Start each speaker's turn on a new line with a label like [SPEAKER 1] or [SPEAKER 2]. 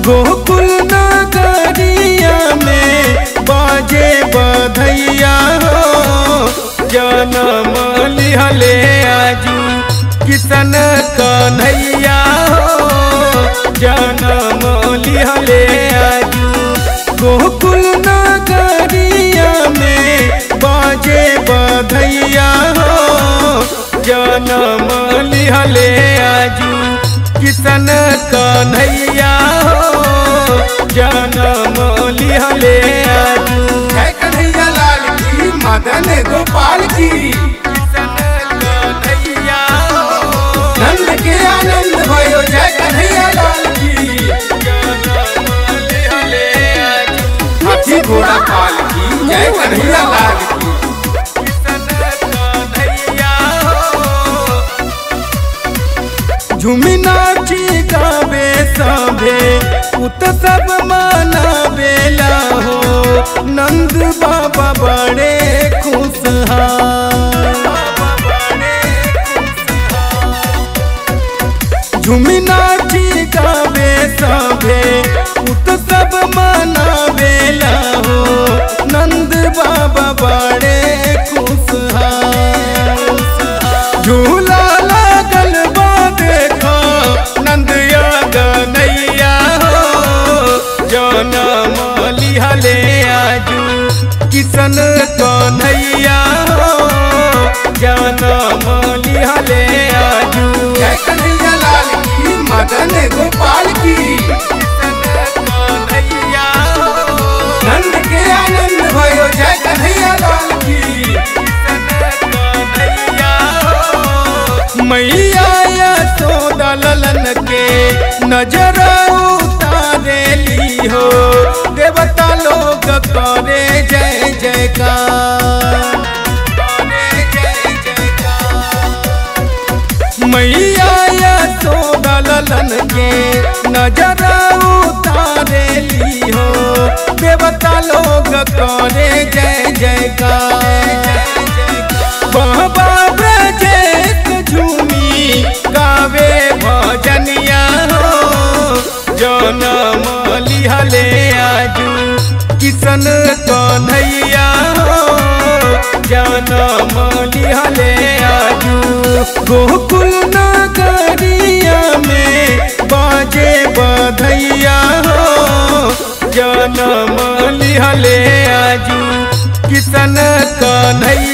[SPEAKER 1] गोकुल नगरिया में बाजे बधैया हो जनम लिहले आजू किशन कन्हैया हो जनम लिहले आजू गोकुल नगरिया में बाजे बधैया हो जनम लिहले आजू किशन कन्हैया हो जनम लिहले आजू
[SPEAKER 2] जय कन्हैया लाल की मदन गोपाल की
[SPEAKER 1] किशन कन्हैया हो
[SPEAKER 2] नंद के आनंद भयो जय कन्हैया लाल की
[SPEAKER 1] जनम लिहले आजू
[SPEAKER 2] हाथी घोड़ा पाल की जय कन्हैया लाल की
[SPEAKER 1] किशन कन्हैया हो झूमी नाची गावे सभे उत सब मनावेला हो नंद बाबा बड़े खुशहाल झूमी नाची गावे सभे उत सब मनावेला हो नंद बाबा बड़े खुशहाल झूला लागल बा देखो नंदिया गनैया हो जनम लिहले आजू किशन कन्हैया हो जनम लिहले आजू
[SPEAKER 2] जय कन्हैया लाल की मदन गोपाल की
[SPEAKER 1] किशन कन्हैया हो
[SPEAKER 2] नंद के आनंद भयो जय कन्हैया लाल की
[SPEAKER 1] मैया यशोदा ललन के नजर उतारेली हो देवता लोग करे जय जयकार करे जय जयकार मैया यशोदा ललन के नजर उतारेली हो देवता लोग करे जय जयकार बाबा ब्रजेश झूमी गावे भजनिया हो जनम लिहले आजू किशन कन्हैया हो जनम लिहले आजू गोकुल नगरिया में बाजे बधैया हो जनम लिहले आजू किशन कन्हैया